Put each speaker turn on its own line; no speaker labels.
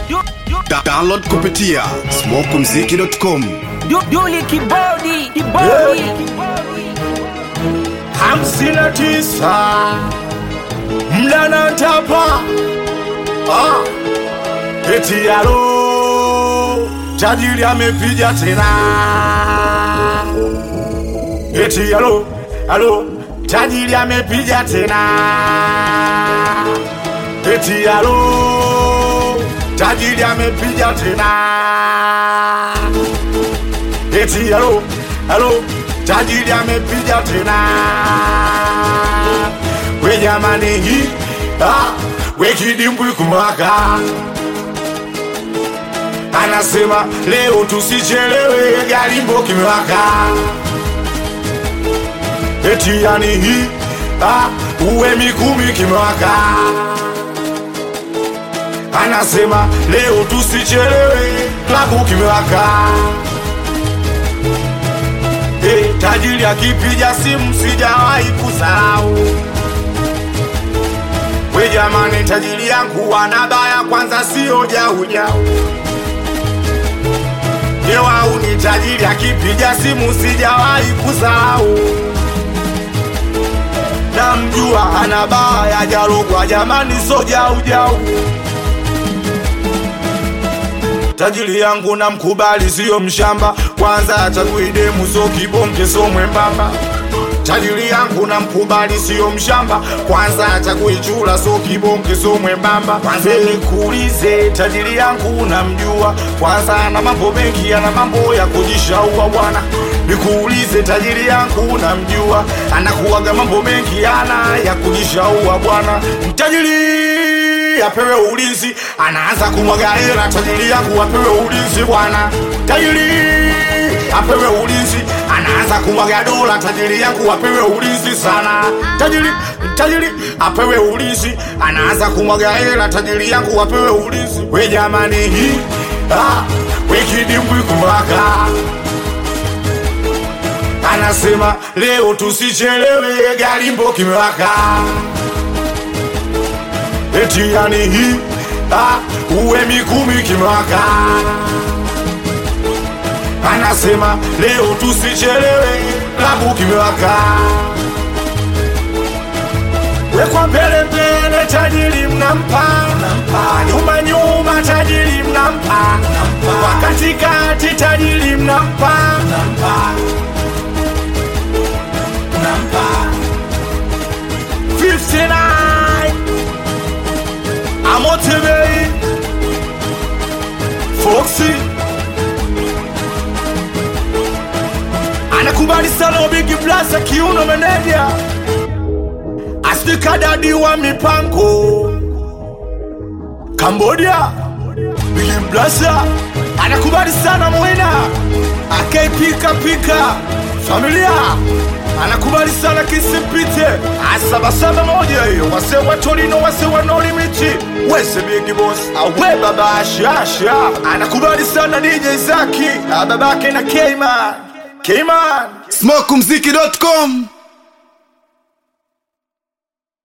Da download kupitia smokumziki.com.
Duli kibodi kibodi
hamsini na tisa mdana tapa ah. eti alo tajiri amepiga tena eti alo alo tajiri amepiga tena eti alo tajiri amepiga tena eti alo alo tajiri amepiga tena we jamani hii ah, we kidimbwi kumwaka anasema leo tusichelewe garimbo kimwaka eti yani hii ah, uwe mikumi kimwaka anasema leo tusichelewe klabu kimwaka hey, tajiri akipiga simu sijawahi kusahau we jamani tajiri yangu anabaya kwanza sio jaujau Yewau ni tajiri akipiga simu sijawahi kusahau namjua anabaya jalogwa jamani so jaujau tajiri yangu na mkubali siyo mshamba kwanza atakuidemu so kibonge so mwembamba tajiri yangu na mkubali siyo mshamba kwanza atakuichula so kibonge so mwembamba kwanza nikuulize tajiri yangu namjua kwanza ana mambo mengi ana mambo ya kujishaua bwana nikuulize tajiri yangu namjua anakuwaga mambo mengi ana ya kujishaua bwana tajiri apewe ulinzi anaanza kumwaga hela tajiri yangu apewe ulinzi bwana tajiri apewe ulinzi anaanza kumwaga dola tajiri yangu apewe ulinzi sana tajiri tajiri apewe ulinzi anaanza kumwaga hela tajiri yangu apewe ulinzi we jamani hii ah, we kidimbwi kumwaka anasema leo tusichelewe garimbo kimewaka eti yani hii ah, uwe mikumi kimwaka anasema leo tusichelewe klabu kimewaka wekwa mbele mbele tajiri mnampa nyuma nyuma tajiri mnampa kwa katikati tajiri mnampa mnampa 59 Amotebe Foxy anakubali sana Big Blaza kiuno meneja astikadadi wa mipango Cambodia Big Blaza anakubali sana Mwina akaipika pika familia anakubali sana kisipite asabasaba moja hiyo wase wa Torino wase wa no limiti wese big boss awe baba shasha anakubali sana DJ Zaki babake na Kman Kman
smokumziki.com.